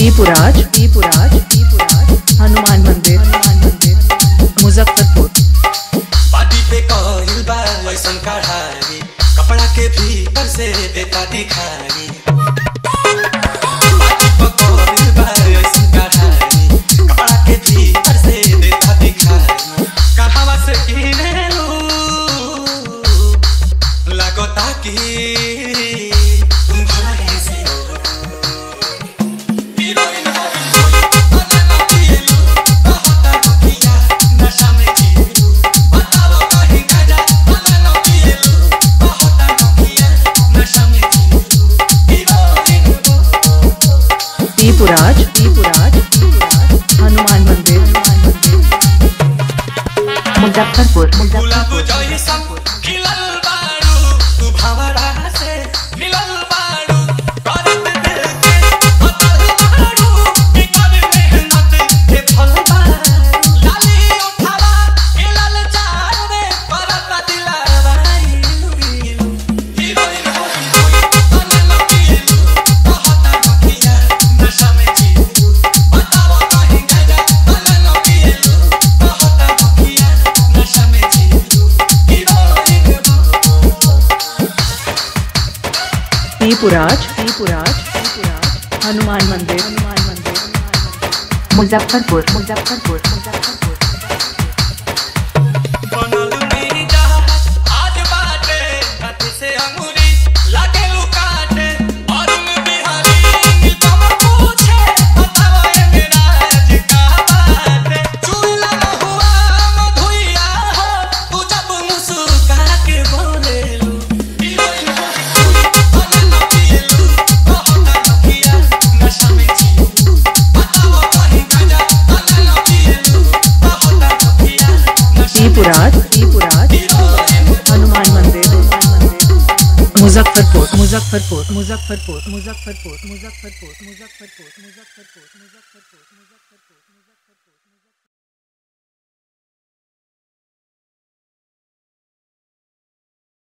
दीपुराज दीपुराज दीपुराज हनुमान मंदिर हनुमान मंदिर मुजफ्फरपुर बाडी पे कइल बा ऐसन कढ़ाई कपड़ा के भीतर से देता दिखाई बाडी पे कइल बा ऐसन कढ़ाई कपड़ा के भीतर से देता दिखाई कहवा से किनेलू लगता कि तुम भलाई से हीरोइन हो अनन पिएलू कहता दुखिया नशा में जिएलू बताओ कहीं गजा अनन पिएलू कहता दुखिया नशा में जिएलू हीरोइन हो दीपुराज दीपुराज दीपुराज हनुमान मंदिर हनुमान मंदिर मुजफ्फरपुर गुलाब मुजफ्फरपुर जैसा खिलल बारू तू भंवरा से मिलल बारू करत दिल के अतल बारू कि कर मेहनत के फल बारू लाली उठावा खिलल चार रे करत दिलवा इलू इलू हीरोइन हो अनन पिएलू कहता दुखिया नशा में जिएलू बताओ कहीं गजा अनन पिएलू कहता दुखिया नशा में जिएलू हीरोइन हो दीपुराज दीपुराज दीपुराज हनुमान मंदिर हनुमान मंदिर मुजफ्फरपुर मुजफ्फरपुर मुजफ्फरपुर बनल मेरी जहाज आज बाटे हाथ से अंगूरी लागे लुकाटे और मैं बिहारी नीलकम पूछे बताओ ये मेरा आज का बाटे चूल्हा न हुआ मधुइया हो तू जब मुस्कुरा के बोले लू हीरोइन हो अनन पिएलू कहता दुखिया नशा में जिएलू बताओ कहीं गजा अनन पिएलू कहता दुखिया नशा में दीपुराज दीपुराज हनुमान मंदिर हनुमान मंदिर मुजफ्फरपुर मुजफ्फरपुर मुजफ्फरपुर मुजफ्फरपुर मुजफ्फरपुर मुजफ्फरपुर मुजफ्फरपुर मुजफ्फरपुर मुजफ्फरपुर